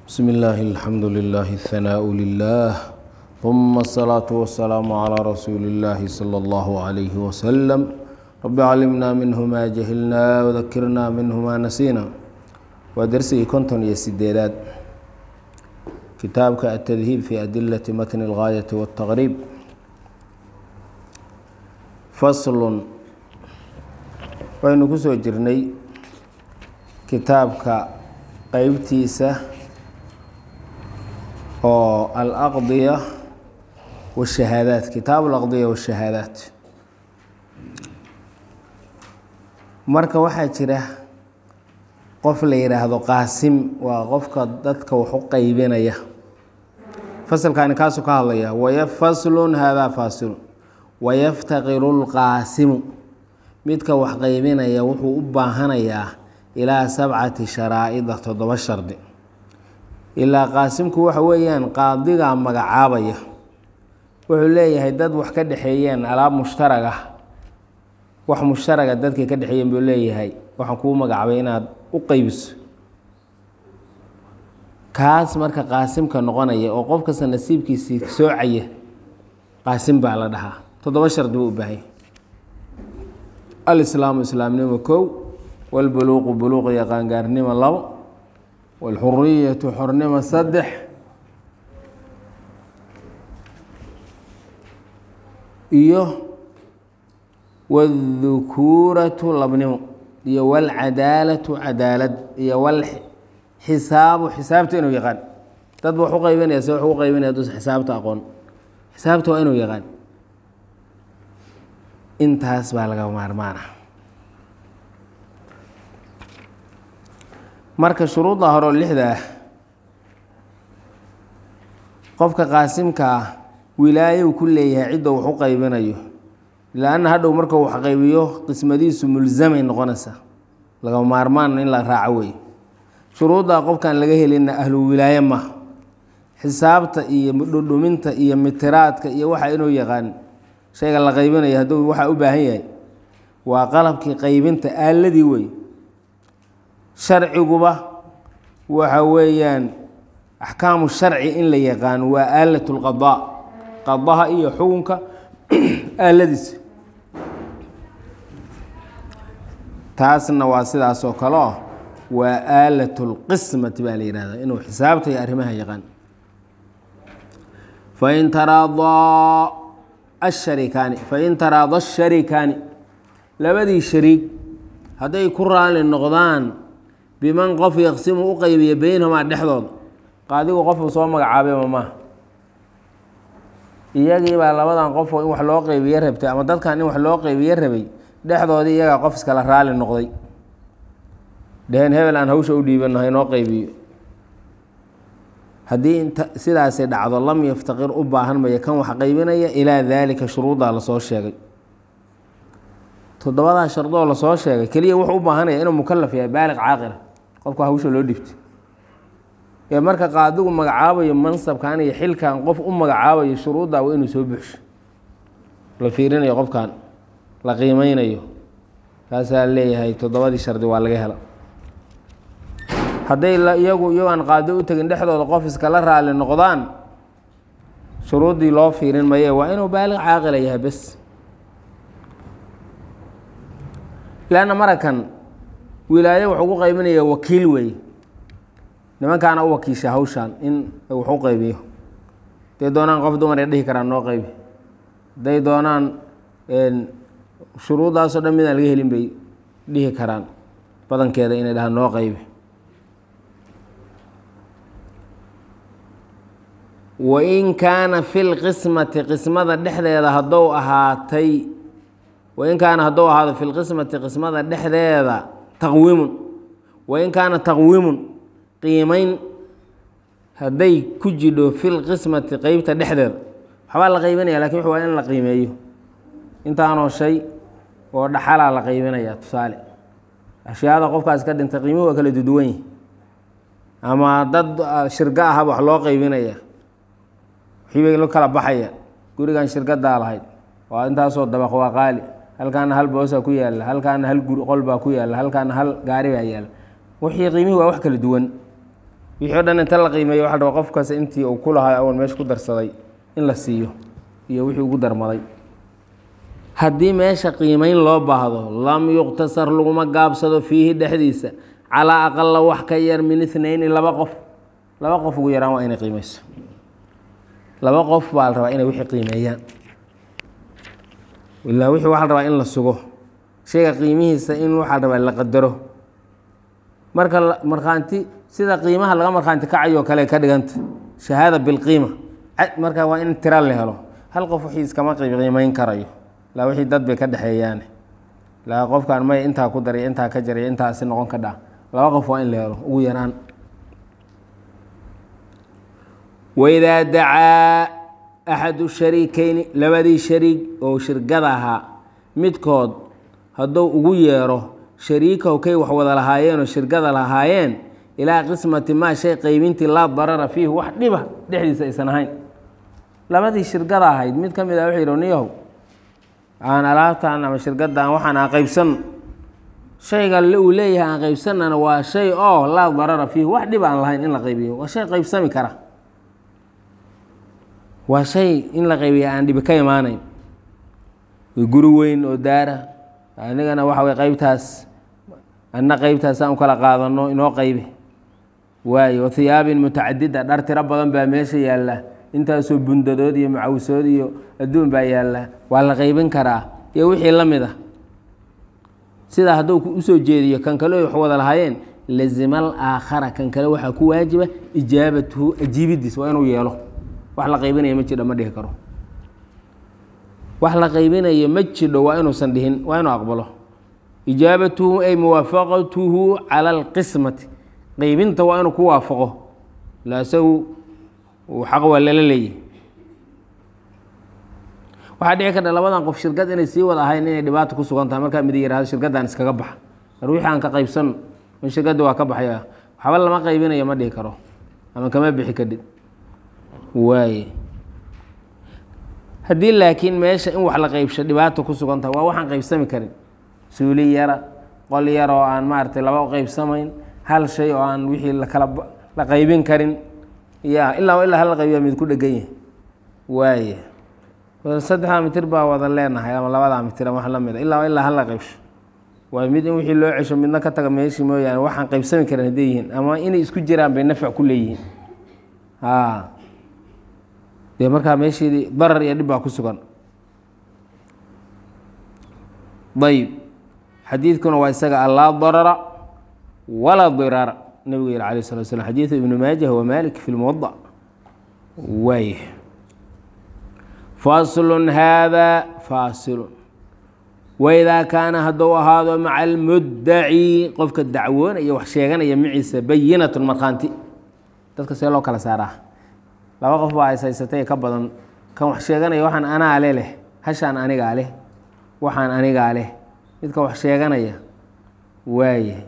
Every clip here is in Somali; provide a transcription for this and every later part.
بسم الله الحمد لله الثناء لله ثم الصلاة والسلام على رسول الله صلى الله عليه وسلم رب علمنا منه ما جهلنا وذكرنا منه ما نسينا ودرسي كنتن يسديدات كتابك التذهيب في أدلة متن الغاية والتغريب فصل waynu ku soo jirnay kitaabka qeybtiisa oo alaqdiya washahaadaat kitaab alaqdiya washahaadaat marka waxaa jira qof la yidhaahdo qaasim waa qofka dadka wax u qeybinaya fasalkaani kaasuu ka hadlaya waya faslun haadaa faasilun wayaftaqiru lqaasimu midka wax qeybinaya wuxuu u baahanayaa ilaa sabcati sharaa'ida toddoba shardi ilaa qaasimku waxa weeyaan qaadigaa magacaabaya wuxuu leeyahay dad wax ka dhexeeyeen alaab mushtarag ah wax mushtaraga dadkay ka dhexeeyeen buu leeyahay waxaan kuu magacaabay inaad u qeybiso kaas marka qaasimka noqonaya oo qof kasta nasiibkiisii soocaya qaasim baa la dhahaa toddoba shardi buu u baahanya alislaamu islaamnimo kow walbuluuqu buluuq iyo qaangaarnimo labo walxuriyatu xornimo saddex iyo wاdhukuuratu labnimo iyo wاlcadaalatu cadaalad iyo wlxisaabu xisaabta inuu yaqaan dad ba wax u qaybinaya se wax u qaybinaya dus xisaabta aqoon xisaabta waa inuu yaqaan intaas baa laga maarmaana marka shuruudda hore oo lixda ah qofka qaasimka ah wilaayow ku leeyahay cidda wax u qaybinayo la-anna hadhow markuu wax qaybiyo qismadiisu mulsamay noqonaysaa laga maarmaan in la raaco wey shuruuddaa qofkaan laga helinna ahlu wilaaye maha xisaabta iyo dhudhuminta iyo mitiraadka iyo waxa inuu yaqaan shayga la qaybinayo hadduu waxaa u baahan yahay waa qalabkii qaybinta aaladii wey sharciguba waxa weeyaan axkaamu sharci in la yaqaano waa aalat lqadaa qadaha iyo xukunka aaladiisa taasna waa sidaas oo kale o waa aalat lqismati baa la yihahda inuu xisaabta iyo arrimaha yaqaan fain taraadaa asharikaani fain taraada asharikaani labadii shariig hadday ku raali noqdaan biman qof yaqsimu u qeybiya beynahumaa dhexdooda qaadigu qofuu soo magacaabayma maaha iyagiibaa labadan qof in wax loo qeybiye rabtay ama dadkan in wax loo qeybiye rabay dhexdoodii iyagaa qof iskala raali noqday dheheen hebel aan hawsha u dhiibano haynoo qeybiyo haddii sidaasi dhacdo lam yaftaqir u baahan maya kan wax qaybinaya ilaa daalika shuruuddaa lasoo sheegay toddobadaa shardoo lasoo sheegay keliya wuxuu u baahanaya inuu mukalaf yahay baaliq caaqila qofka hawsha loo dhibtay ee marka qaadigu magacaabayo mansabkan iyo xilkan qof u magacaabayo shuruuddaa waa inuu soo buxsho la fiirinayo qofkan la qiimeynayo kaasaa leeyahay toddobadii shardi waa laga hela hadday iyagu iyagoan qaadi u tegin dhexdooda qof iskala raali noqdaan shuruuddii loo fiirin maye waa inuu baaliq caaqila yahay bes leanna marakan wilaayo wuxuu ku qaybinaya wakiil weeye nimankaana u wakiisha hawshan in wax u qaybiyo hadday doonaan qof dumar ay dhihi karaan noo qaybi hadday doonaan shuruuddaasoo dhan midaan laga helin bay dhihi karaan badankeeda inay dhahaan noo qaybi wain kaana fi lqismati qismada dhexdeeda haddou ahaatay wain kaana haddou ahaado fi lqismati qismada dhexdeeda taqwiimun wain kaana taqwiimun qiimeyn hadday ku jidho fi lqismati qeybta dhexdeeda waxbaa la qeybinaya lakin wux waa in la qiimeeyo intaanoo shay oo dhaxalaa la qeybinaya tusaale ashyaada qofkaas ka dhintay qiimuhu waa kala duduwan yihi ama dad shirgo ahaba wax loo qeybinaya wixii bay kala baxaya gurigan shirgadaa lahayd waa intaasoo dabaq waa qaali halkaana hal boosa ku yaala halkaana hal qol baa ku yaala halkaana hal gaari baa yaala wixii qiimihii waa wax kala duwan wixii o dhan inta la qiimeeyo waxa la rabaa qofkaas intii uu ku lahaa awal meesha ku darsaday in la siiyo iyo wixii ugu darmaday haddii meesha qiimeyn loo baahdo lam yuqtasar laguma gaabsado fiihi dhexdiisa calaa aqala wax ka yar min ithnayni laba qof laba qof ugu yaraan waa inay qiimeyso laba qof baa la rabaa inay wixii qiimeeyaan ilaa wixii waxa la rabaa in la sugo shayga qiimihiisa in waxaa la rabaa la qadaro marka markhaanti sida qiimaha laga markhaanti kacayoo kale ka dhiganta shahaada bilqiima marka waa in tira la helo hal qof wixii iskama qiimeyn karayo laa wixii dad bay ka dhexeeyaane laa qofkaan may intaa ku daray intaa ka jaray intaasi noqon ka dhaa laba qof waa in la helo ugu yaraan waidaa dacaa axadu shariikeyni labadii shariig oo shirgada ahaa midkood hadduu ugu yeero shariikahu kay wax wada lahaayeenoo shirgada lahaayeen ilaa qismati maa shay qaybintii laa darara fiihi wax dhiba dhexdiisa aysan ahayn labadii shirgada ahayd mid ka mid ah wuxuu yidhi niyahow aan alaabtan ama shirgadan waxaan aan qaybsanno shayga uu leeyahay aan qaybsanana waa shay oo laa darara fiihi wax dhib aan lahayn in la qaybiyo waa shay qaybsami kara waa shay in la qaybiya aan dhibi ka imaanayn guri weyn oo daara anigana waxa way qaybtaas anna qaybtaas aan u kala qaadano inoo qaybi waayo hiyaabin mutacadida dhar tiro badan baa meesha yaalla intaasoo bundadood iyo macawisood iyo adduun baa yaalla waa la qaybin karaa iyo wixii la mid ah sidaa hadduu usoo jeediyo kan kale wax wada lahaayeen lazimal aakhara kan kale waxaa ku waajiba ijaabatuhu ajiibidiis waa inuu yeelo wax la qaybinaya ma jidho ma dhihi karo wax la qaybinayo ma jidho waa inuusan dhihin waa inuu aqbalo ijaabatuhu ay muwaafaqatuhu cala alqismati qaybinta waa inuu ku waafaqo la isagu xaq waa lala leeyahy waxaa dhici karta labadan qof shirkad inay sii wada ahayn inay dhibaata ku sugan tahay markaa mid yihahdo shirkaddan iskaga baxa mar wixii aan ka qaybsano in shirkadda waa ka baxaya waxba lama qaybinayo ma dhihi karo ama kama bixi kadhid waaye haddii laakiin meesha in wax la qaybsho dhibaata ku sugan tahay waa waxaan qaybsami karin suuli yara qol yar oo aan maaragtay laba qaybsamayn hal shay oo aan wixii lakala la qaybin karin ya ilaa ilaa hal qaybiya mid ku dhegan yahay waaye saddexdaa mitir baa wada leenahay ama labadaa mitir ama wax la mida ilaa ilaa hala qaybsho waa mid in wixii loo cesho midna ka taga meeshii mooyaane waxaan qaybsami karin hadday yihiin ama inay isku jiraan bay nafc ku leeyihiin a dee markaa meeshii darar iyo dhib baa ku sugan ayb xadiidkuna waa isaga allaa darara walaa diraara nabigu yihi alayh slat slam xadiidu ibnu maajah wa malik fi lmuwada waay faslun haadaa faasilun waidaa kaana hadduu ahaado maca almuddaci qofka dacwoonaya wax sheeganaya maciisa bayinatun markhaanti dadka see loo kala saaraa laba qof baa is haysatay ka badan kan wax sheeganaya waxaan anaa le leh hashaan anigaa leh waxaan anigaa leh midka wax sheeganaya waayahay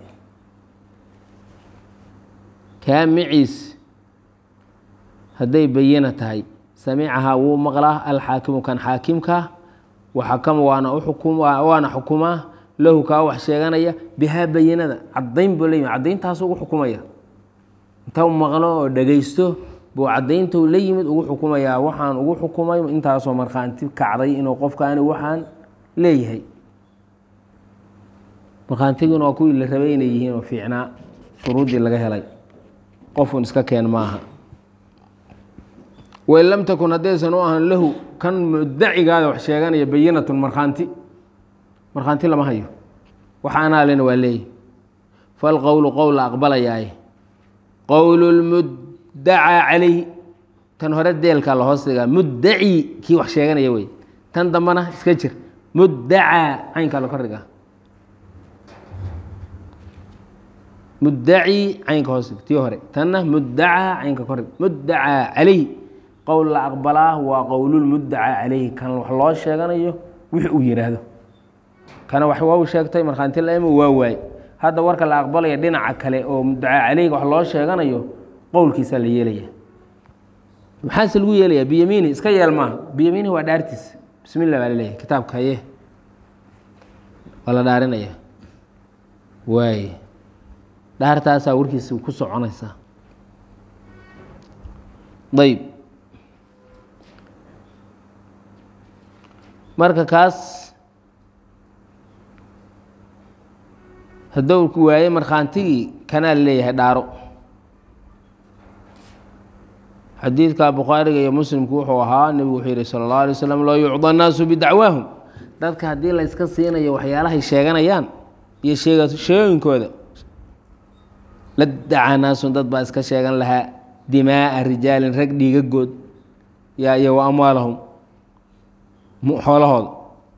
kaa maciis hadday bayina tahay samicahaa wuu maqlaa alxaakimu kan xaakimkaa waxakama waana uxukum waana xukumaa lahu kaa wax sheeganaya bihaa bayinada caddayn buu la yimi caddayntaas ugu xukumaya inta maqlo oo dhegaysto buu caddayntu la yimid ugu xukumayaa waxaan ugu xukumay intaasoo markhaanti kacday inuu qofkaani waxaan leeyahay markhaantiguna waa kuwii la rabay inay yihiin oo fiicnaa shuruuddii laga helay qofun iska keen maaha wain lam takun haddaysan u ahan lahu kan mudacigaada wax sheeganaya bayinatun markhaanti markhaanti lama hayo wax anaa lena waa leeyahy falqowlu qowl la aqbalayaaye qowlu lmuddacaa calayhi tan hore deelkaa la hoos dhigaa muddaci kii wax sheeganaya wey tan dambana iska jir muddacaa caynkaa la kordhigaa muddaci caynka hoos dhig tii hore tanna muddacaa caynka kordhig muddacaa calayhi qowl la aqbalaa waa qowlulmuddacaa calayhi kan wax loo sheeganayo wix uu yihaahdo kana wax waa u sheegtay markhaanti laimo waa waay hadda warka la aqbalaya dhinaca kale oo muddacaa calayhiga wax loo sheeganayo qowlkiisaa la yeelaya maxaase lagu yeelayaa biyamiini iska yeel maaha biyamiini waa dhaartiis bismillah baa laleeyahay kitaabka haye waa la dhaarinaya waay dhaartaasaa warkiisa ku soconaysaa ayb marka kaas hadduu waaye markhaantigii kanaa leeyahay dhaaro xadiidka bukhaariga iyo muslimku wuxuu ahaa nebigu wuxuu yihi sala اllahu alay slam loo yucda annaasu bidacwaahum dadka haddii la yska siinayo waxyaalahay sheeganayaan iyo sheegashooyinkooda la dacaa naasun dad baa iska sheegan lahaa dimaa'a rijaalin rag dhiigagood yaa iyo wa amwaalahum xoolahooda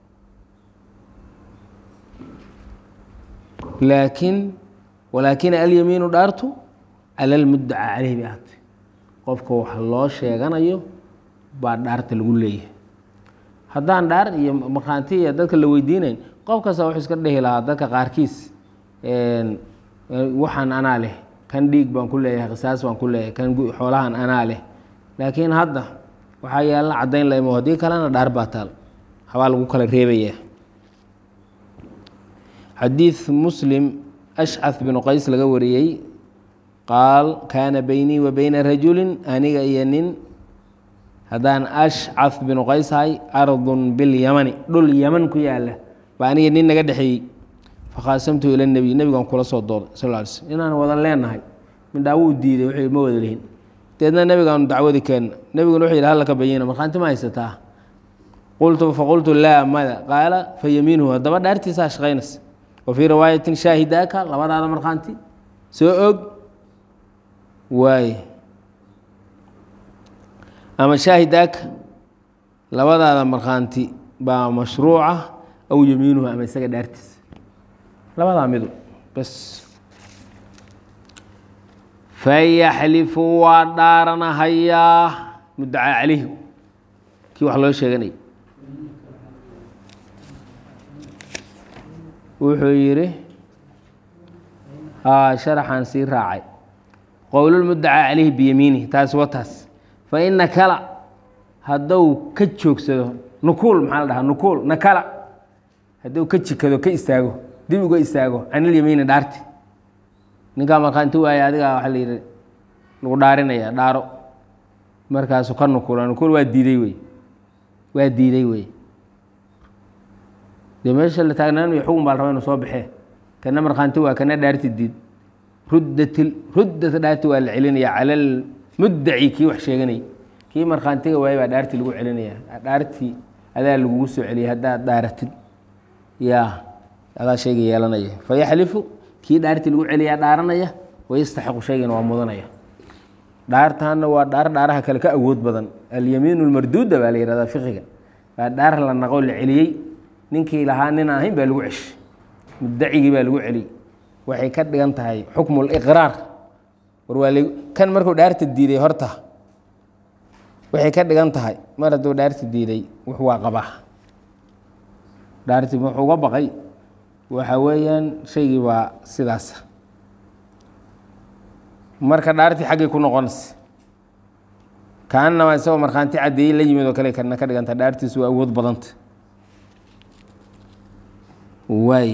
laakiin walaakina alyamiinu dhaartu cala almuddaca caleyh bay ahatay qofka wax loo sheeganayo baa dhaarta lagu leeyahay haddaan dhaar iyo markhaanti iyo dadka la weydiinayn qof kasta wuxuu iska dhehi lahaa dadka qaarkiis waxaan anaa leh kan dhiig baan ku leeyahay qisaas baan ku leeyahay kan xoolahan anaa leh laakiin hadda waxaa yaalla caddayn la imo haddii kalena dhaar baa taal habaa lagu kala reebaya xadiid muslim ashcad binu qays laga wariyey qaal kaana beynii wa beyna rajulin aniga iyo nin haddaan ashcad binu qays ahay ardun bilyamani dhul yaman ku yaala baa aniga nin naga dhexeeyey fakhaasamtu ila nebiy nebigaan kula soo dooday sal ly slm inaan wadan leenahay midhaa wuu diiday wuxuu ma wada lihin deedna nebigaanu dacwadi keenna nebiguna wuxuu yidhi hallaka bayina markhaanti ma haysataa qultu faqultu laa mada qaala fa yamiinuhu haddaba dhaartiisaa shaqaynaysa wa fii riwaayatin shaahidaaka labadaada markhaanti soo og waaye ama shaahidaaka labadaada markhaanti baa mashruuca aw yamiinuhu ama isaga dhaartiisa labadaa midu bes fayaxlifu waa dhaaranahayaa mudacaa calayhi kii wax loo sheeganayay wuxuu yidhi haa sharaxaan sii raacay qowlulmudacaa calayhi biyamiinihi taas wa taas fa ina kala hadduu ka joogsado nukuul maxaa la dhahaa nukuul nakala hadduu ka jikado ka istaago dib uga istaago canilyamiini dhaarti ninkaa markhaanti waaye adigaa waxaa la yidhi lagu dhaarinaya dhaaro markaasu ka nukula nukuul waa diiday wey waa diiday wey dee meesha la taagnaanaya xugun baa la raba inu soo baxee kana markhaanti waa kana dhaarti diid ruddat ruddata dhaarti waa la celinaya cala almuddaci kii wax sheeganayay kii markhaantiga waaye baa dhaarti lagu celinaya dhaartii adaa lagugu soo celiyay haddaad dhaaratid yaa adaa shayga yeelanaya fayaxlifu kii dhaartii lagu celiyaa dhaaranaya wayastaxiqu shaygana waa mudanaya dhaartaana waa dhaar dhaaraha kale ka awood badan alyamiin lmarduuda baa la yihahdaa fiqiga waa dhaar la naqo la celiyey ninkii lahaa nin aan ahayn baa lagu ceshi mudacigii baa lagu celiyey waxay ka dhigan tahay xukmu liqraar war waa kan markuu dhaarta diiday horta waxay ka dhigan tahay mar hadduu dhaarta diiday wux waa qabaa dhaartii wuxuu uga baqay waxa weeyaan shaygii baa sidaasa marka dhaartii xaggay ku noqonaysa kaanama isagoo markhaanti caddeeyey la yimid oo kale kana ka dhiganta dhaartiisu waa awood badanta waay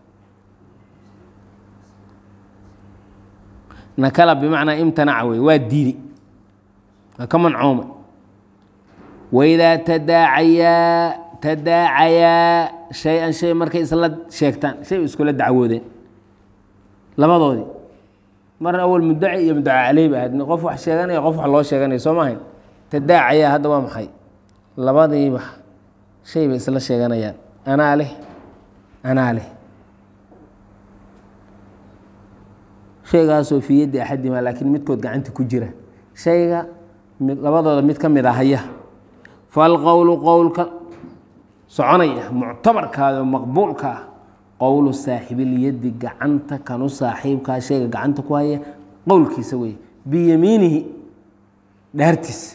nakala bimacnaa imtanaca wey waa diiday waa ka mancuuma waidaa tadaacayaa tadaacayaa shay-an shay markay isla sheegtaan shay iskula dacwoodeen labadoodii mar awal muddaci iyo muddaca caley ba ahayd qof wax sheeganaya qof wax loo sheeganaya soo maahayn tadaacayaa hadda waa maxay labadiiba shay bay isla sheeganayaan anaa leh anaa leh shaygaasoo fii yaddi axadima laakiin midkood gacanta ku jira shayga labadooda mid ka mid a haya falqowlu qowlka soconaya muctabarkaada oo maqbuulka ah qowlu saaxibilyaddi gacanta kanu saaxiibkaa shayga gacanta ku haya qowlkiisa wey biyamiinihi dhaartiisa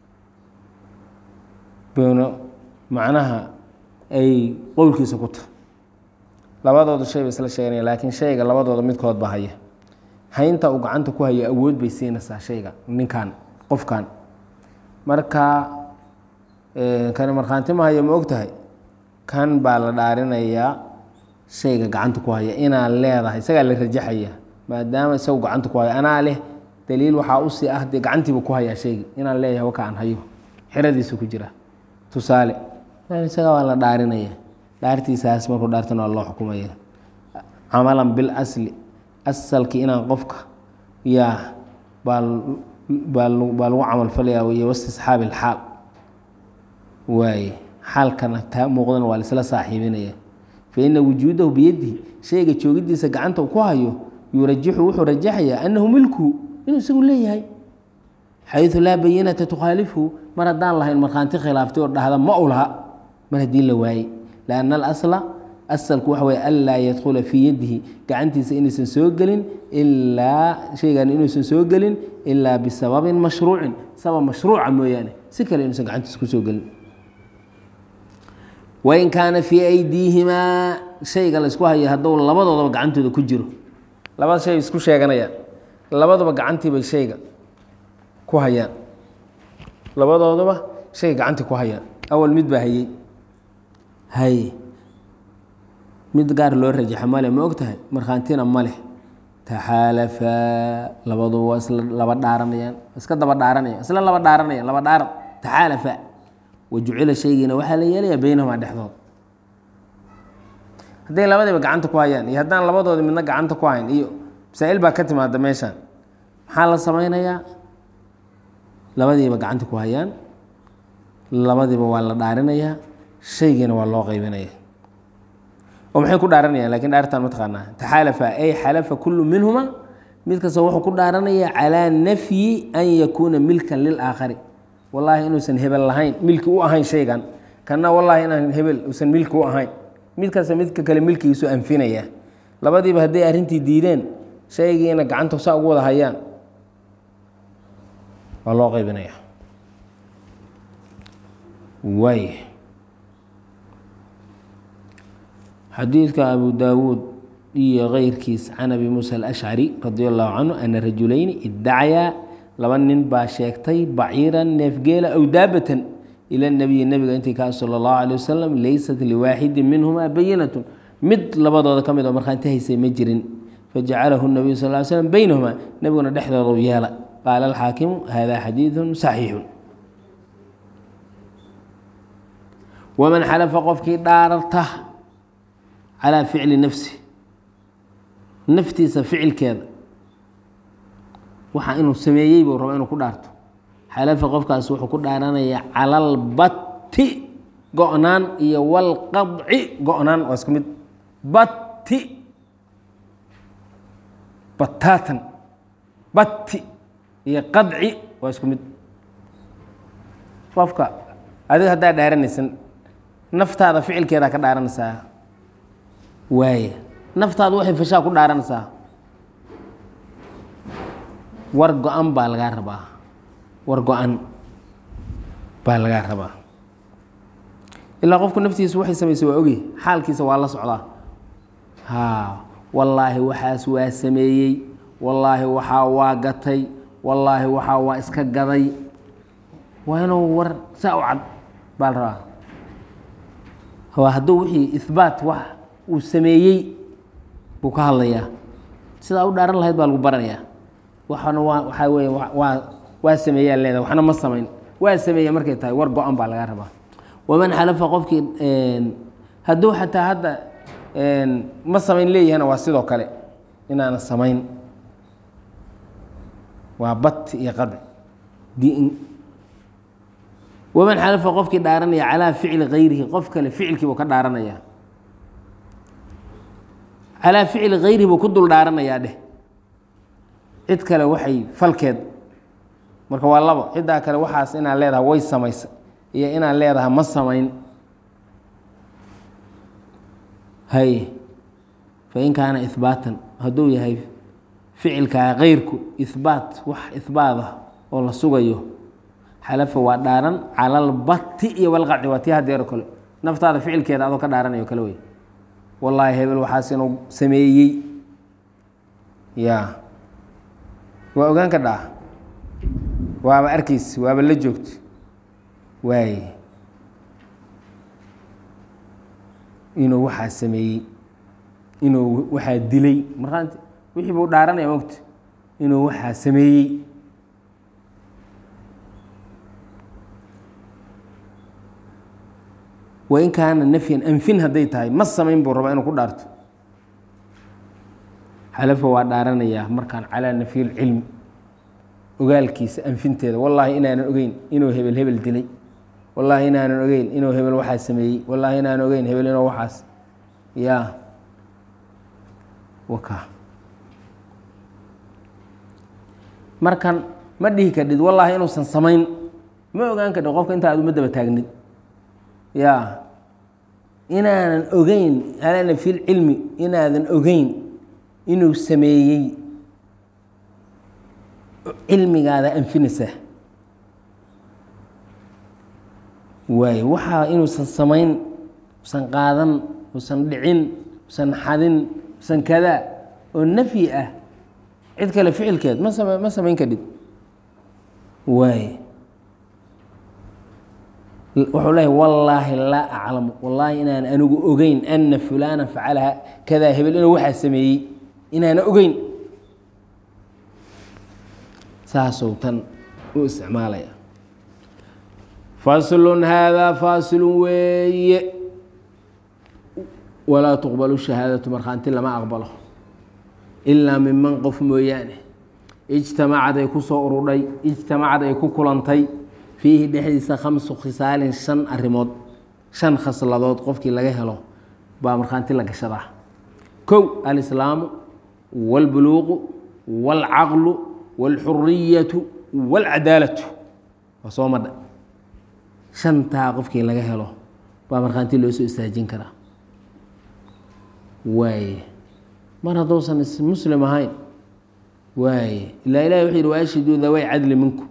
buna macnaha ay qowlkiisa ku tahay labadooda shay bay isla sheeganaya laakiin shayga labadooda midkood ba haya haynta uu gacanta ku hayo awood bay siinaysaa shayga ninkan qofkan marka kani markhaanti ma hayo ma og tahay kan baa la dhaarinayaa shayga gacanta ku haya inaan leedahay isagaa la rajaxaya maadaama isagu gacanta ku hayo anaa leh daliil waxaa usii ah dee gacantiibu ku hayaa shaygi inaan leeyahay waka aan hayo xeradiisu ku jira tusaale isaga waa la dhaarinaya dhaartiisaas markuu dhaartana waa loo xukumaya camalan bil asli asalkii inaan qofka yaa baa baa baa lagu camalfalayaa wey wastisxaabi ilxaal waaye xaalkana taa muuqdana waa laisla saaxiibinaya faina wujuudahu biyadihi shayga joogidiisa gacanta ku hayo yurajixu wuxuu rajaxayaa annahu milkuhu inuu isagu leeyahay xayu laa bayinata tukhaalifu mar haddaan lahayn markhaanti khilaaftay oo dhahda ma u laha mar haddii la waayey lianna alasla asalku waxa weye anlaa yadkhula fii yadihi gacantiisa inaysan soo gelin ilaa shaygan inuusan soo gelin ilaa bisababin mashruucin sabab mashruuca mooyaane si kale inuusan gacantiisa kusoo gelin wain kaana fii aydiihimaa shayga laysku hayo hadduu labadoodaba gacantooda ku jiro labada shay isku sheeganayaan labaduba gacantiibay shayga ku hayaan labadoodaba shayga gacantii ku hayaan awal mid baa hayey haye mid gaar loo rajaxa male ma og tahay markhaantina ma leh taxaalafaa labaduba waa isla laba dhaaranayaan iska daba dhaaranayaan isla laba dhaaranayaan laba dhaaran taxaalafaa wajucila shaygiina waxaa la yeelayaa beynahumaa dhexdooda hadday labadiiba gacanta ku hayaan iyo haddaan labadoodi midna gacanta ku hayn iyo masaa-il baa ka timaada meeshaan maxaa la samaynayaa labadiiba gacanta ku hayaan labadiiba waa la dhaarinayaa shaygiina waa loo qeybinaya oo maxay ku dhaaranayaan lakin dhaartaan mataqaanaa taxaalafa ay xalafa kullu minhuma mid kasta wuxuu ku dhaaranayaa calaa nafyi an yakuuna milkan lilaakhari wallaahi inuusan hebel lahayn milki u ahayn shaygan kana wallaahi inaan hebel uusan milki u ahayn mid kasta midka kale milkigiisu anfinaya labadiiba hadday arrintii diideen shaygiina gacanta saa ugu wada hayaan waa loo qaybinaya waay xadiidka abu daawuud iyo keyrkiis can abi muusa alashcari radi allahu canhu ana rajulayni iddacayaa laba nin baa sheegtay baciiran neefgeela aw daabatan ila nabiyi nebiga intii kaa sala allahu alay wasalam leysat liwaaxidin minhumaa bayinatun mid labadooda ka mid oo markhaanti haysay ma jirin fajacalahu nabiyu sal ly slm beynahumaa nebiguna dhexdoodu yeela qaala alxaakimu hada xadiidun saxiixun waman xalafa qofkii dhaararta calaa ficli nafsi naftiisa ficilkeeda waxa inuu sameeyey buu raba inuu ku dhaarto xalafa qofkaas wuxuu ku dhaaranayaa cala albatti go-naan iyo walqadci go-naan waa isku mid batti bataatan batti iyo qadci waa isku mid qofka adiga haddaa dhaaranaysan naftaada ficilkeedaa ka dhaaranaysaa waaye naftaada waxay fashaa ku dhaaranaysaa war go-an baa lagaa rabaa war go-an baa lagaa rabaa ilaa qofku naftiisa waxay samaysay waa ogi xaalkiisa waa la socdaa haa wallaahi waxaas waa sameeyey wallaahi waxaa waa gatay wallaahi waxaa waa iska gaday waa inuu war saa u cad baa la rabaa waa hadduu wixii ihbaat wax uu sameeyey buu ka hadlayaa sidaa u dhaaran lahayd baa lagu baranayaa waxana waa waxaa weeye waa waa sameeyaa leedahay waxna ma samayn waa sameeya markay tahay war go-an baa laga rabaa waman xalafa qofkii hadduu xataa hadda ma samayn leeyahana waa sidoo kale inaana samayn waa bat iyo qadci din waman xalafa qofkii dhaaranaya calaa ficli kayrihi qof kale ficilkiibuu ka dhaaranaya calaa ficli kayrihi buu ku dul dhaaranayaa dheh cid kale waxay falkeed marka waa labo ciddaa kale waxaas inaad leedahay way samaysa iyo inaad leedahay ma samayn hay fain kaana ihbaatan hadduu yahay ficilkaa keyrku ihbaat wax ihbaat ah oo la sugayo xalafa waa dhaaran cala albati iyo walqaci waa tii hadeero kale naftaada ficilkeeda adoo ka dhaaranayo kale wey wallaahi hebel waxaas inuu sameeyey ya waa ogaan ka dhaa waaba arkays waaba la joogto waaye inuu waxaa sameeyey inuu waxaa dilay markaant wixii buu dhaaranaya mogta inuu waxaa sameeyey wain kaana nafyan anfin hadday tahay ma samayn buu rabaa inuu ku dhaarto xalafa waa dhaaranayaa markaan calaa nafyi lcilmi ogaalkiisa anfinteeda wallaahi inaanan ogeyn inuu hebel hebel dilay wallaahi inaanan ogeyn inuu hebel waxaas sameeyey wallaahi inaanan ogeyn hebel inuu waxaas yaa waka markan ma dhihi kadhid wallaahi inuusan samayn ma ogaan kadhid qofka inta aad uma daba taagnid ya inaanan ogeyn calaa nafyi lcilmi inaadan ogeyn inuu sameeyey cilmigaada anfinaysaa waayo waxaa inuusan samayn usan qaadan usan dhicin usan xadin usan kadaa oo nafyi ah cid kale ficilkeed ma sama ma samayn kadhid waaye wuxuu leeyahy wallaahi laa aclamu wallaahi inaan anigu ogeyn ana fulaana facalaha kadaa hebel inuu waxaa sameeyey inaana ogeyn saasuu tan u isticmaalaya faslun haadaa faasilun weeye walaa tuqbalu shahaadatu markhaanti lama aqbalo ilaa miman qof mooyaane ijtamacad ay ku soo urudhay ijtamacad ay ku kulantay fiihi dhexdiisa khamsu khisaalin shan arrimood shan khasladood qofkii laga helo baa markhaanti la gashadaa kow alislaamu wاlbuluuqu wاlcaqlu wاlxuriyatu wاlcadaalatu waa soo madha shantaa qofkii laga helo baa markhaanti loo soo istaajin karaa waaye mar hadduusan muslim ahayn waaye ilaa ilahi wuxuu yihi waashhiduu daway cadli minkum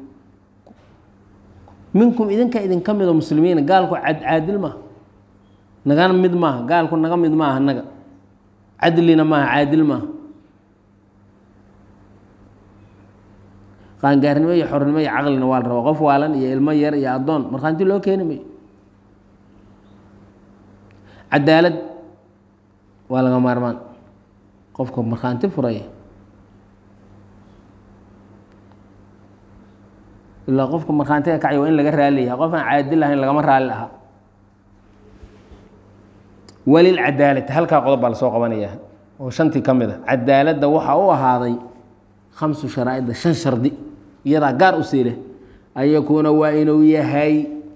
minkum idinka idinka mido muslimiina gaalku caadil maaha nagana mid maaha gaalku naga mid maaha naga cadlina maaha caadil maaha qaangaarnimo iyo xornimo iyo caqlina waa la rabaa qof waalan iyo ilmo yar iyo addoon markhaanti loo keeni mayo cadaalad waa laga maarmaan qofka markhaanti furaya ilaa qofka markhaantiga kacay waa in laga raaliyaha qof aan caadil ahayn lagama raali ahaa walilcadaalati halkaa qodob baa lasoo qabanaya oo shantii ka mid a cadaaladda waxaa u ahaaday khamsu sharaa'ida shan shardi iyadaa gaar u siileh an yakuuna waa inuu yahay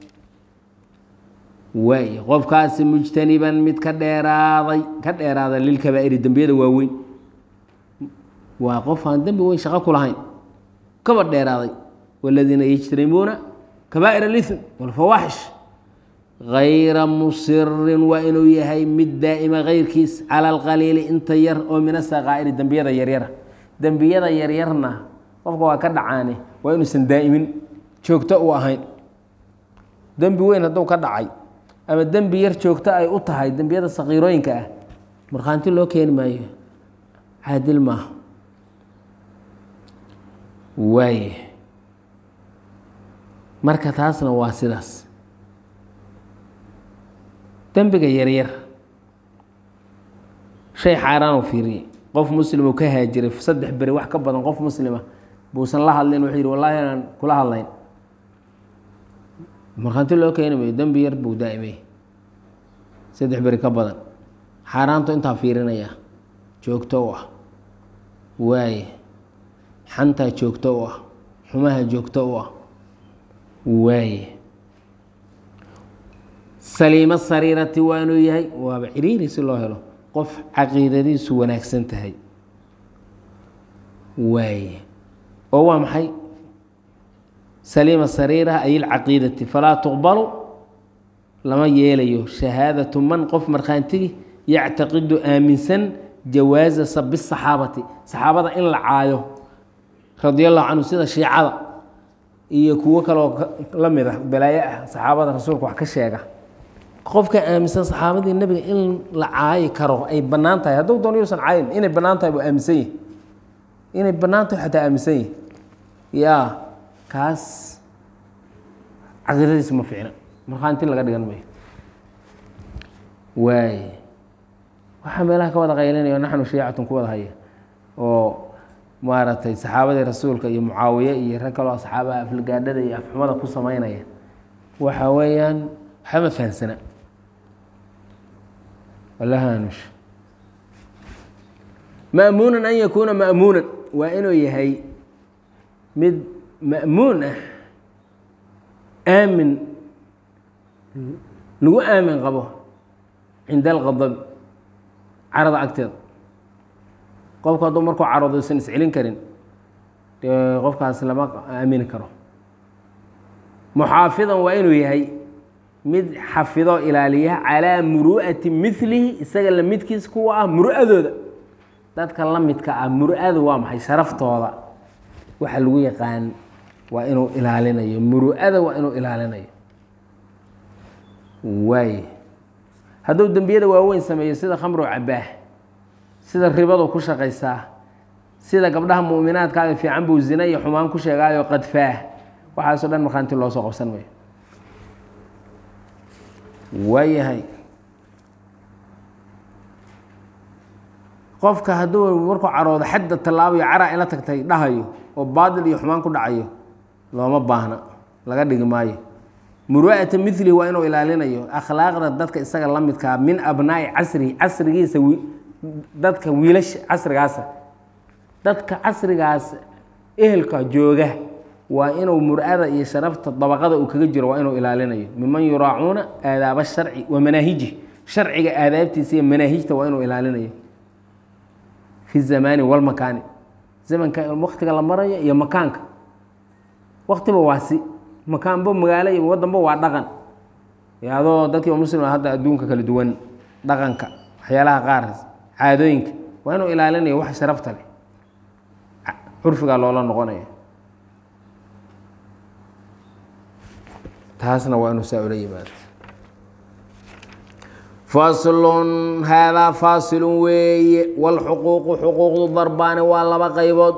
waay qofkaasi mujtaniban mid ka dheeraaday ka dheeraaday lilkabaa'iri dembiyada waaweyn waa qof aan dembi weyn shaqo ku lahayn kaba dheeraaday waladiina yajtanibuuna kabaa'ir اlithm wاlfawaaxish gayra musirin waa inuu yahay mid daa'ima keyrkiis cala alqaliili inta yar oo min asaqaa'iri dembiyada yaryara dembiyada yaryarna qofka waa ka dhacaane waa inuusan daa'imin joogto u ahayn dembi weyn hadduu ka dhacay ama dembi yar joogto ay u tahay dembiyada sakiirooyinka ah markhaanti loo keeni maayo caadil maaha waaye marka taasna waa sidaas dembiga yaryar shay xaaraan u fiiriyey qof muslim uu ka haajiray saddex beri wax ka badan qof muslima buusan la hadlin wuxuu yidhi wallahi inaan kula hadlayn markhaanti loo keeni mayo dembi yar buu daa'imay saddex beri ka badan xaaraantu intaa fiirinaya joogto u ah waaye xantaa joogto u ah xumaha joogto u ah waaye saliimo sariirati waa inuu yahay waaba ciriiri si loo helo qof caqiidadiisu wanaagsan tahay waaye oo waa maxay saliima sariira ay ilcaqiidati falaa tuqbalu lama yeelayo shahaadatu man qof markhaantigi yactaqidu aaminsan jawaaza sabi saxaabati saxaabada in la caayo radia allahu canhu sida shiicada iyo kuwo kaleoo la mid ah balaayo ah saxaabada rasuulka wax ka sheega qofka aaminsan saxaabadii nebiga in la caayi karo ay bannaan tahay hadduu doon yuusan caayin inay bannaan tahay buu aaminsan yahi inay bannaan tahay xataa aaminsan yahi yaa kaas caqiidadiisa ma fiicna markhaanti laga dhigan mayo waaye waxaa meelaha ka wada qaylinaya naxnu shiicatun ku wada haya oo maaragtay saxaabadii rasuulka iyo mucaawiye iyo rag kaloo asxaabaha aflagaadhada iyo afxumada ku sameynaya waxa weeyaan waxama fahansana walahanush ma'muunan an yakuuna ma'muunan waa inuu yahay mid ma'muun ah aamin lagu aamin qabo cinda alqadabi carada agteeda qofku hadduu markuu caroodo isan iscelin karin dee qofkaas lama aamini karo muxaafidan waa inuu yahay mid xafido ilaaliya calaa muru'ati milihi isaga la midkiis kuwa ah muru'adooda dadka la midka ah muru'adu waa maxay sharaftooda waxa lagu yaqaan waa inuu ilaalinayo muru'ada waa inuu ilaalinayo waay hadduu dembiyada waaweyn sameeyo sida khamru cabaah sida ribadu ku shaqaysaa sida gabdhaha mu'minaadkaaga fiican buu zina iyo xumaan ku sheegaayo qadfaah waxaasoo dhan markhaanti loo soo qabsan mayo waayahay qofka hadduu markuu caroodo xadda tallaabayo caraa ila tagtay dhahayo oo baadil iyo xumaan ku dhacayo looma baahna laga dhigi maayo muru'ata milihi waa inuu ilaalinayo akhlaaqda dadka isaga la midkaa min abnaa'i casrihi casrigiisa dadka wiilasha casrigaasa dadka casrigaas ehelka jooga waa inuu mur'ada iyo sharafta dabaqada uu kaga jiro waa inuu ilaalinayo miman yuraacuuna aadaaba sharci wa manaahiji sharciga aadaabtiisa iyo manaahijta waa inuu ilaalinayo fi zamaani walmakaani zamanka waktiga la marayo iyo makaanka waktiba waasi makaanba magaalo iyo wadanba waa dhaqan adoo dadkii muslim hadda adduunka kala duwan dhaqanka waxyaalaha qaar caadooyinka waa inuu ilaalinayo wax sharafta leh curfigaa loola noqonaya taasna waa inuu saa ula yimaado faslun haadaa faasilun weeye wاlxuquuqu xuquuqdu darbaani waa laba qaybood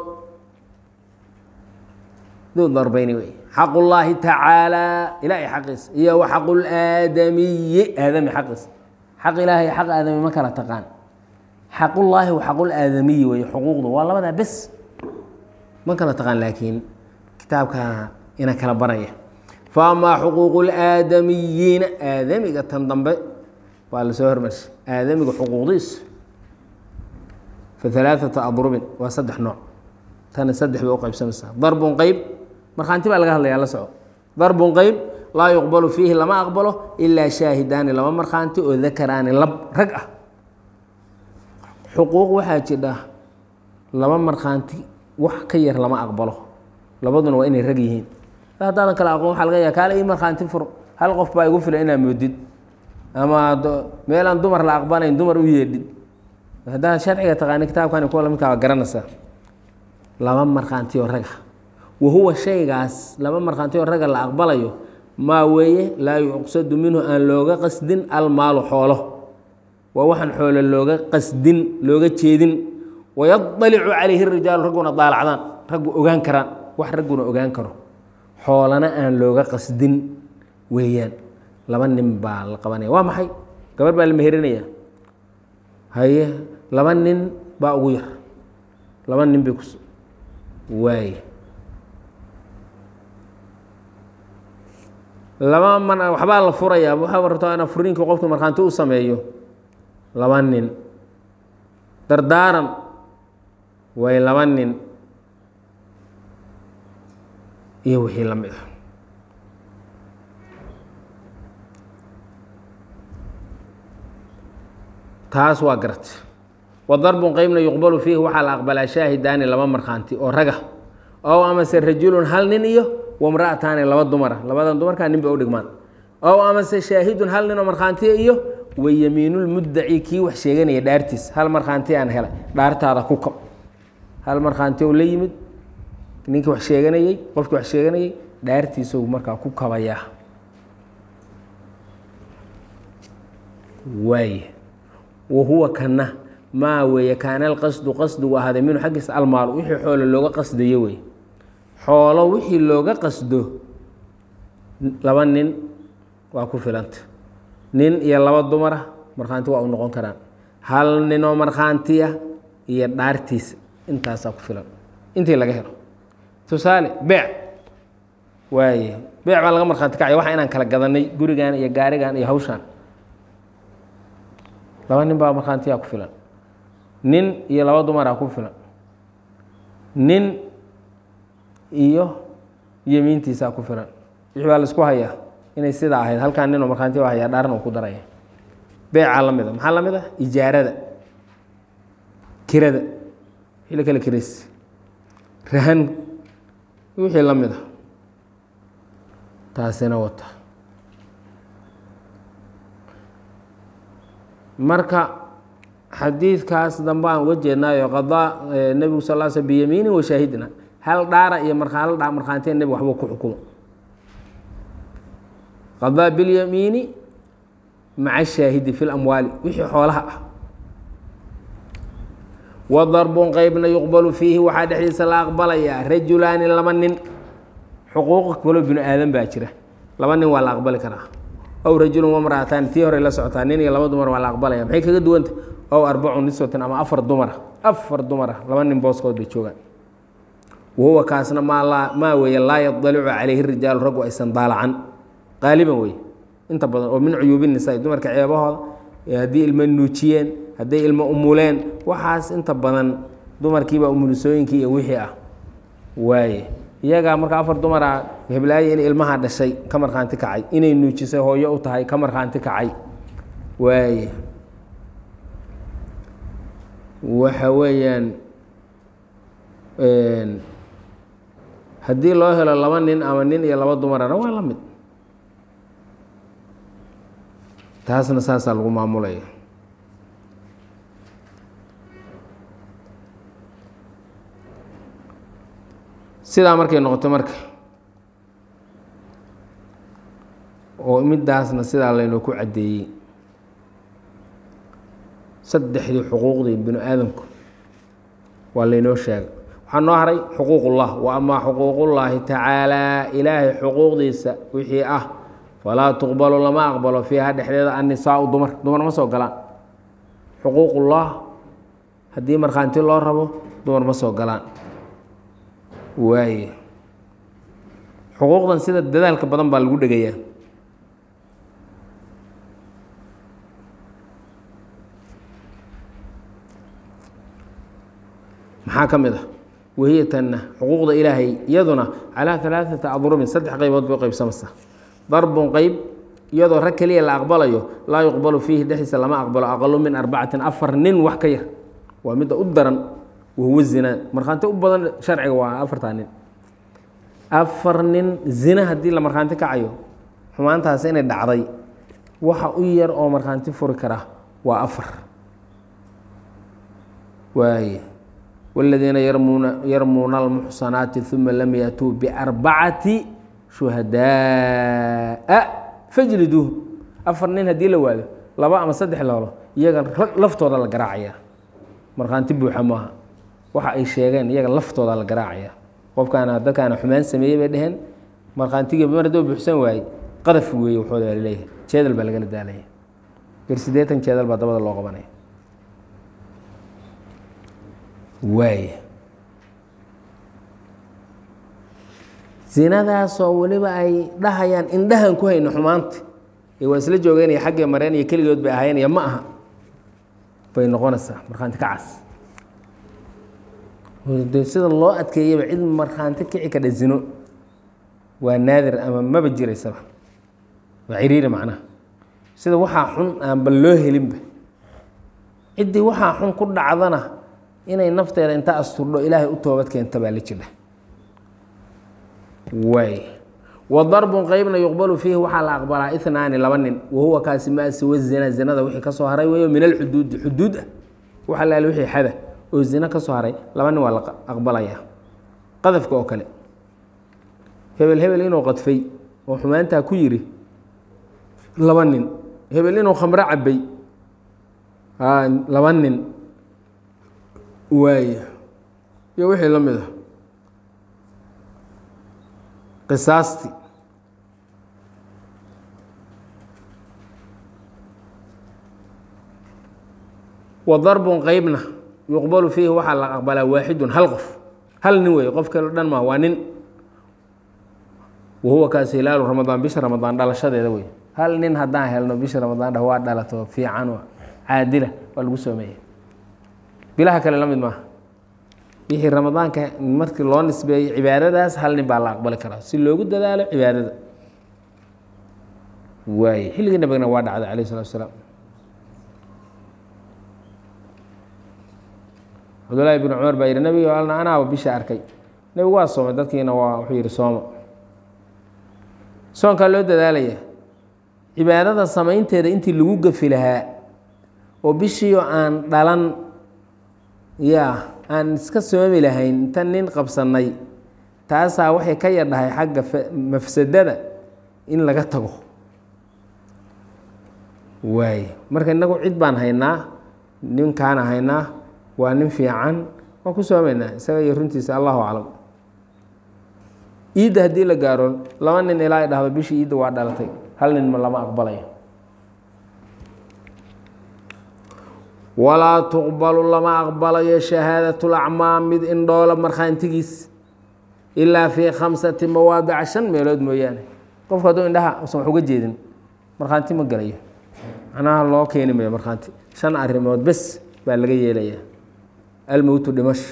duu darbeyni wey xaq ullaahi tacaalaa ilaahay xaqiisa iyo wa xaqu laadamiyi aadami xaqiisa xaq ilaahay xaq aadami ma kala taqaan xaqullaahi wa xaqulaadamiyi wey xuquuqdu waa labadaa bes ma kala taqaan laakiin kitaabka ina kala baraya faamaa xuquuqu laadamiyiina aadamiga tan dambe waa lasoo hormarshay aadamiga xuquuqdiisu fa alaaثata adrubin waa saddex nooc tana saddex bay u qaybsamaysaa darbun qeyb markhaanti baa laga hadlayaa la soco darbun qeyb laa yuqbalu fiihi lama aqbalo ilaa shaahidaani laba markhaanti oo dakaraani lab rag ah xuquuq waxaa jidha laba markhaanti wax ka yar lama aqbalo labaduna waa inay rag yihiin haddaadan kale aqoon waxa laga yaha kaale ii markhaanti fur hal qof baa igu filan inaa moodid ama meelaan dumar la aqbalayn dumar u yeedhid haddaad sharciga taqaani kitaabkani kuwa lamidkaa waa garanaysaa laba markhaanti oo raga wa huwa shaygaas laba markhaanti oo raga la aqbalayo maa weeye laa yuqsadu minhu aan looga qasdin almaalu xoolo waa waxaan xoolo looga qasdin looga jeedin wayadalicu calayhi rijaalu ragguna daalacdaan raggu ogaan karaan wax ragguna ogaan karo xoolana aan looga qasdin weeyaan laba nin baa la qabanaya waa maxay gabar baa la meherinaya haye laba nin baa ugu yar laba nin bay kus waaye laba man waxbaa la furayaa waxaa rabtaa ina furiinkii qofkii markhaanti u sameeyo laba nin dardaaran way laba nin iyo wixii la mid ah taas waa garat wa darbun qeybna yuqbalu fiihi waxaa la aqbalaa shaahidaani laba markhaanti oo raga ow amase rajulun hal nin iyo wamra'ataani laba dumara labadan dumarkaa nin bay u dhigmaan ow amase shaahidun hal nin oo markhaantiya iyo wayamiinulmuddaci kii wax sheeganaya dhaartiis hal markhaanti aan helay dhaartaada ku kab hal markhaanti ou la yimid ninkii wax sheeganayey qofkii wax sheeganayey dhaartiisou markaa ku kabayaa waay wa huwa kana maa weeye kaana alqasdu qasdigu ahaaday minhu xaggiisa almaal wixii xoolo looga qasdayo wey xoolo wixii looga qasdo laba nin waa ku filanta nin iyo laba dumara markhaanti waa u noqon karaan hal ninoo markhaantiya iyo dhaartiisa intaasaa ku filan intii laga helo tusaale beec waaye beec baa laga markhaati kacaya waxa inaan kala gadanay gurigan iyo gaarigan iyo hawshaan laba nin baa markhaantiyaa ku filan nin iyo laba dumaraa ku filan nin iyo yemiintiisaa ku filan wixii baa laisku hayaa inay sidaa ahayd halkaan ninoo markhaanti waa hayaa dhaaran uu ku daraya beecaa la mid a maxaa la mid ah ijaarada kirada wixii la kala kirays rahan wixii la mid a taasina wata marka xadiidkaas dambe aan uga jeednaayo qadaa nebigu sal l sl biyamiinin wa shaahidina hal dhaara iyo markaa hal dha markhaantiya nebig waxbuu ku xukumo qadaa bilyamiini maca shaahidi fi lamwaali wixii xoolaha ah wa darbun qeybna yuqbalu fiihi waxaa dhexdiisa la aqbalayaa rajulaani laba nin xuquuq kaloo binu aadan baa jira laba nin waa la aqbali karaa ow rajulun wamra'ataan tii hore la socotaa nin iyo laba dumar waa la aqbalaya maxay kaga duwanta ow arbacu niswatan ama afar dumara afar dumara laba nin booskood bay joogaan wahuwa kaasna maa laa maa weeye laa yadalicu calayhi rijaalu raggu aysan daalacan qaaliban wey inta badan oo min cuyuubi nisaa dumarka ceebahooda haddii ilmo nuujiyeen hadday ilmo umuleen waxaas inta badan dumarkiibaa umulisooyinkii iyo wixii ah waaye iyagaa marka afar dumara heblaaye inay ilmaha dhashay ka markhaanti kacay inay nuujisay hooyo u tahay ka markhaanti kacay waaye waxa weeyaan haddii loo helo laba nin ama nin iyo laba dumarana waa la mid taasna saasaa lagu maamulaya sidaa markay noqoto marka oo midaasna sidaa laynoo ku caddeeyey saddexdii xuquuqdii binu aadamku waa laynoo sheegay waxaa noo haray xuquuqullah wa amaa xuquuqullaahi tacaalaa ilaahay xuquuqdiisa wixii ah falaa tuqbalu lama aqbalo fiiha dhexdeeda annisaau dumar dumar ma soo galaan xuquuqullah haddii markhaanti loo rabo dumar ma soo galaan waaye xuquuqdan sida dadaalka badan baa lagu dhegayaa maxaa ka mid ah wahiyatanna xuquuqda ilaahay iyaduna calaa alaaثata adrubin saddex qaybood bay qaybsamaysaa darbun qeyb iyadoo rag keliya la aqbalayo laa yuqbalu fiihi dhexdiisa lama aqbalo aqalu min arbacatin afar nin wax ka yar waa midda u daran wahuwa zinaa markhaanti u badan sharciga waa afartaa nin afar nin zina haddii la markhaanti kacayo xumaantaas inay dhacday waxa u yar oo markhaanti furi kara waa afar waaye wاladiina yarmuuna yarmuuna almuxsanaati uma lam yatuu biarbacati shuhadaaa fajliduuh afar nin haddii la waado laba ama saddex loolo iyaga laftooda la garaacaya markhaanti buuxa maaha waxa ay sheegeen iyaga laftooda la garaacaya qofkaana dadkaana xumaan sameeyey bay dheheen markhaantigii mar haddoo buuxsan waaye qadaf weeye waxooda baa laleeyahay jeedal baa lagala daalaya bir siddeetan jeedal baa dabada loo qabanaya waay zinadaasoo weliba ay dhahayaan indhahan ku hayno xumaanta ee waa isla joogeynaya xaggee mareen iyo keligood bay ahaynaya ma aha bay noqonaysaa markhaanti kacas de sida loo adkeeyaba cid markhaanti kici kadha zino waa naadir ama maba jiraysaba waa ciriiri macnaha sida waxaa xun aanba loo helinba ciddii waxaa xun ku dhacdana inay nafteeda inta asturdho ilaahay u toobad keenta baa la jidha waay wa darbun qeybna yuqbalu fiihi waxaa la aqbalaa inaani laba nin wahuwa kaasi maa siwa zina zinada wixii ka soo haray weeyo min alxuduudi xuduud ah waxa laal wixii xada oo zina ka soo haray laba nin waa la aqbalaya qadafka oo kale hebel hebel inuu qadfay oo xumaantaa ku yiri laba nin hebel inuu khamro cabay laba nin waaya iyo wixii la mid a qisaasti wa darbun qeybna yuqbalu fiihi waxaa la aqbalaa waaxidun hal qof hal nin wey qof kale o dhan maa waa nin wahuwa kaas hilaalu ramadaan bisha ramadaan dhalashadeeda wey hal nin haddaan helno bisha ramadaan dhah waa dhalato fiican caadila waa lagu soomeeya bilaha kale la mid maaha bixii ramadaanka markii loo nisbeeyo cibaadadaas hal nin baa la aqbali karaa si loogu dadaalo cibaadada waaye xilligii nabigana waa dhacday alayh salatu asalaam cabdullaahi bn cumar baa yihi nebigo alna anaaba bisha arkay nebigu waa soomay dadkiina waa wuxuu yihi sooma soonkaa loo dadaalaya cibaadada samaynteeda intii lagu gafi lahaa oo bishiio aan dhalan ya aan iska soomi lahayn inta nin qabsanay taasaa waxay ka yadhahay xagga mafsadada in laga tago waaye marka innagu cid baan haynaa ninkaana haynaa waa nin fiican waan ku soomaynaa isaga iyo runtiisa allahu aclam iidda haddii la gaaro laba nin ilaa ay dhahdo bishii iidda waa dhalatay hal nin ma lama aqbalayo walaa tuqbalu lama aqbalayo shahaadatulacmaa mid indhoola markhaantigiis ilaa fii khamsati mawaadica shan meelood mooyaane qofku hadduu indhaha usan wax uga jeedin markhaanti ma galayo macnaha loo keeni mayo markhaanti shan arrimood bes baa laga yeelaya almowtu dhimasho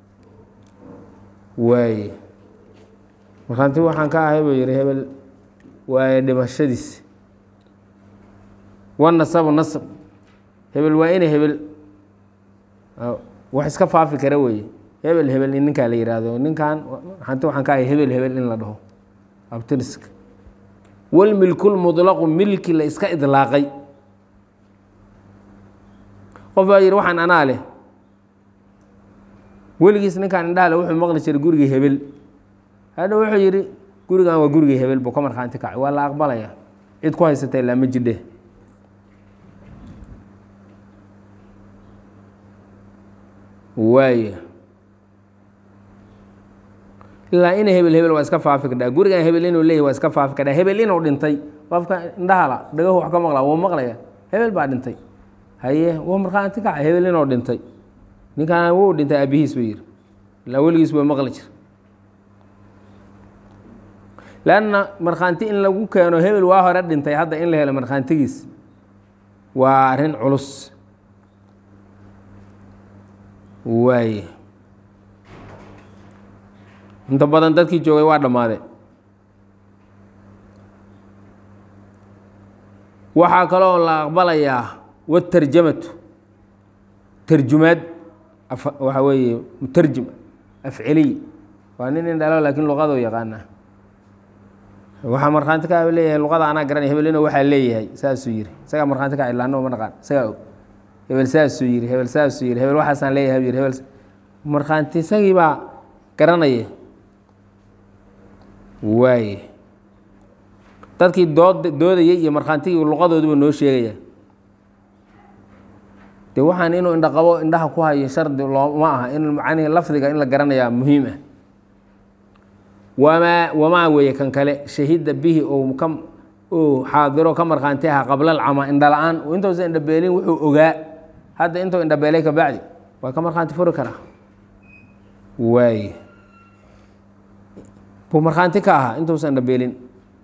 waaye markhaanti waxaan ka ahay buu yihi hebel waaye dhimashadiis wanasabu nasab hebel waa ina hebel wax iska faafi kara weeye hebel hebel in ninkaa la yihahdo ninkan markhaanti waxaan ka ahay hebel hebel in la dhaho abtiriska walmilkulmudlaqu milki la iska idlaaqay qof baa yihi waxaan anaa leh weligiis ninkaan indhaha le wuxuu maqli jiray gurigii hebel hadha wuxuu yidhi gurigan waa gurigii hebel buu ka markhaanti kacay waa la aqbalaya cid ku haysata ilaa ma jidhe waaya ilaa ina hebel hebel waa iska faafi kadhaa gurigan hebel inuu leeyahy waa iska faafi kadhaa hebel inuu dhintay qofka indhahala dhagahu wax ka maqlaa wuu maqlaya hebel baa dhintay haye wuu markhaanti kacay hebel inuu dhintay ninkaan wuu dhintay aabihiis buu yihi ilaa weligiis buu maqli jir lanna markhaanti in lagu keeno hebel waa hore dhintay hadda in la helo markhaantigiis waa arrin culus waaye inta badan dadkii joogay waa dhammaade waxaa kaloo la aqbalayaa watarjamatu tarjumaad waxaa weeye mutarjim afceliy waa nin in dhalo laakiin luqadoo yaqaana waxaa markhaanti ka leeyahay luqada anaa garanay hebel inuu waxaa leeyahay saasuu yiri isagaa markhaanti ka ilaano ma naqaan isagaa og hebel saasuu yiri hebel saasuu yiri hebel waxaasaan leeyahay yiri hebel markhaanti isagii baa garanaya waaye dadkii dood doodayay iyo markhaantigii luqadooduba noo sheegaya de waxaan inuu indha qabo indhaha ku hayo shardi looma aha in macnihi lafdiga in la garanayaa muhiim ah wamaa wamaa weeye kan kale shahida bihi ou ka uu xaadiro ka markhaanti aha qabla alcama indha la-aan intuusa indhabeelin wuxuu ogaa hadda intuu indhabeelay ka bacdi waa ka markhaanti furi karaa waaye buu markhaanti ka ahaa intuusa indhabeelin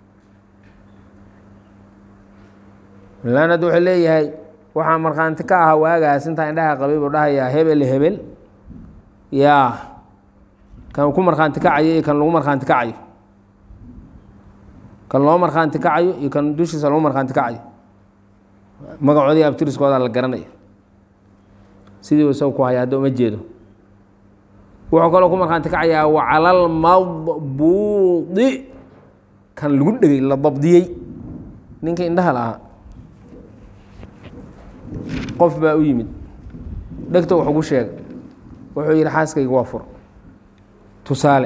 lan hadda wuxuu leeyahay waxaa markhaanti ka ahaa waagaas intaa indhaha qabay buu dhahayaa hebel hebel yaa kan ku markhaanti kacayo iyo kan lagu markhaanti kacayo kan loo markhaanti kacayo iyo kan dushiisa lagu markhaanti kacayo magacoodii abtiriskooda la garanaya sidii isaga ku haya hadda uma jeedo wuxuu kaloo ku markhaanti kacayaa wacalal madbuudi kan lagu dhegay la dabdiyey ninka indhaha lahaa qof baa u yimid dhegta wax ugu sheegay wuxuu yidhi xaaskayga waa fur tusaale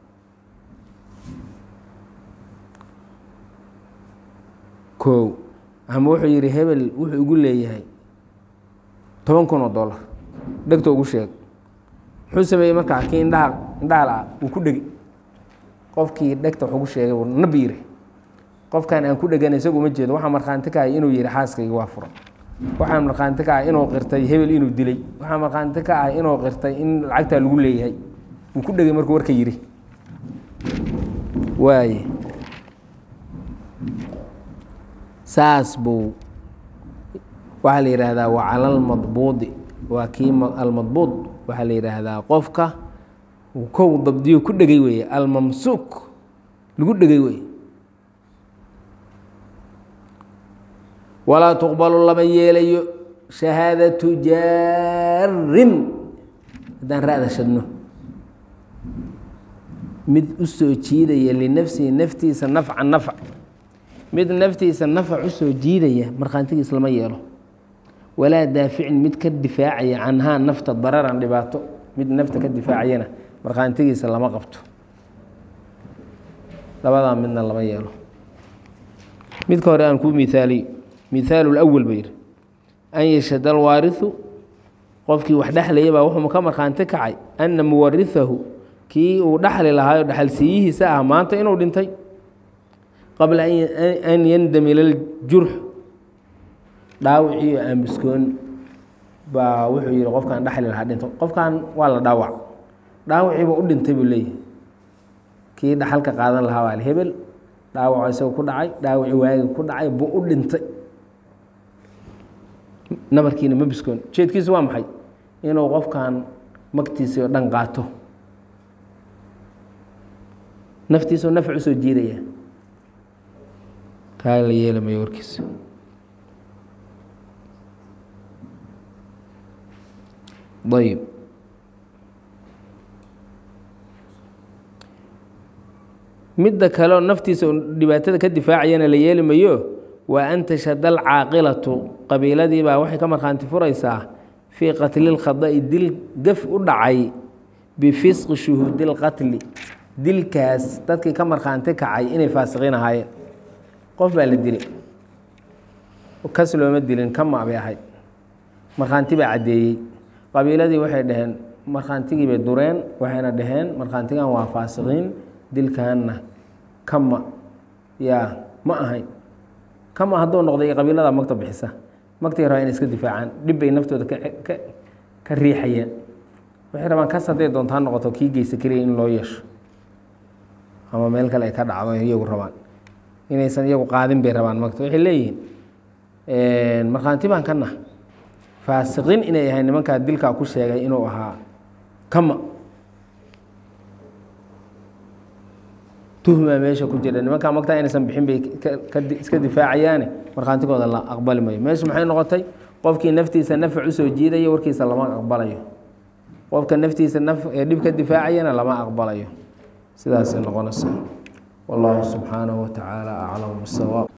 kow ama wuxuu yidhi hebel wuxuu igu leeyahay toban kun oo dollar dhegta ugu sheeg muxuu sameeyey markaa kii indhaha indhaha la-a wuu ku dhegi qofkii dhegta wax ugu sheegay wuu nab yiri qofkan aan ku dhegana isagu uma jeedo waxaa markhaanti ka ahay inuu yihi xaaskayga waa furan waxaa markhaanti ka ahay inuu qirtay hebel inuu dilay waxaa markhaanti ka ahay inuu qirtay in lacagtaa lagu leeyahay uu ku dhegay markuu warka yidhi waaye saas buu waxaa la yidhaahdaa wa cala almadbuudi waa kii almadbuud waxaa la yidhaahdaa qofka uu kow dabdiyo ku dhegay weeye almamsuuk lagu dhegay weeye walaa tuqbalu lama yeelayo shahaadatu jaarin haddaan ra-da shadno mid u soo jiidaya linafsihi naftiisa nafca nafc mid naftiisa nafc u soo jiidaya markhaantigiis lama yeelo walaa daaficin mid ka difaacaya canhaa nafta dararan dhibaato mid nafta ka difaacayana markhaantigiisa lama qabto labadaa midna lama yeelo midka hore aan kuu miaaliyo mihaalu lawal ba yidhi an yashhada alwaariثu qofkii wax dhexlaya baa wuxuu ka markhaanti kacay ana muwarihahu kii uu dhaxli lahaayo dhaxalsiiyihiisa ah maanta inuu dhintay qabla an yandamila ljurx dhaawiciiyo aamuskoon baa wuxuu yihi qofkaan dhaxli lahaa dhinto qofkan waa la dhaawac dhaawiciiba u dhintay buu leeyahay kii dhaxalka qaadan lahaa waa hebel dhaawaco isaga ku dhacay dhaawaci waagi ku dhacay buu u dhintay nabarkiina ma biskoon ujeedkiisu waa maxay inuu qofkan magtiisii oo dhan qaato naftiisao nafc usoo jiidaya kaa la yeelamayo warkiisa ayb midda kaleoo naftiisa dhibaatada ka difaacayana la yeeli mayo waa an tashhada alcaaqilatu qabiiladiibaa waxay ka markhaanti furaysaa fii qatli lkhada'i dil gaf u dhacay bifisqi shuhuudi lqatli dilkaas dadkii ka markhaanti kacay inay faasiqiin ahaayeen qof baa la dilay kas looma dilin kama bay ahayd markhaanti baa caddeeyey qabiiladii waxay dhaheen markhaantigii bay dureen waxayna dhaheen markhaantigan waa faasiqiin dilkanna kama yaa ma ahayn kama hadduu noqday qabiilada magta bixisa magtii rabaa inay iska difaacaan dhib bay naftooda ka riixayeen waxay rabaan kas hadday doontaa noqoto kii geysa keliya in loo yeesho ama meel kale ay ka dhacdo iyagu rabaan inaysan iyagu qaadin bay rabaan magta waxay leeyihiin markhaanti baan ka nah faasiqiin inay ahayn nimankaa dilkaa ku sheegay inuu ahaa kama tuhmaa meesha ku jira nimankaa magtaa inaysan bixin bay iska difaacayaane markhaantigooda la aqbali mayo meesha maxay noqotay qofkii naftiisa nafc usoo jiidaya warkiisa lama aqbalayo qofka naftiisa ee dhib ka difaacayana lama aqbalayo sidaasay noqonaysa wallahu subxaanahu wa tacaala aclam bisawaab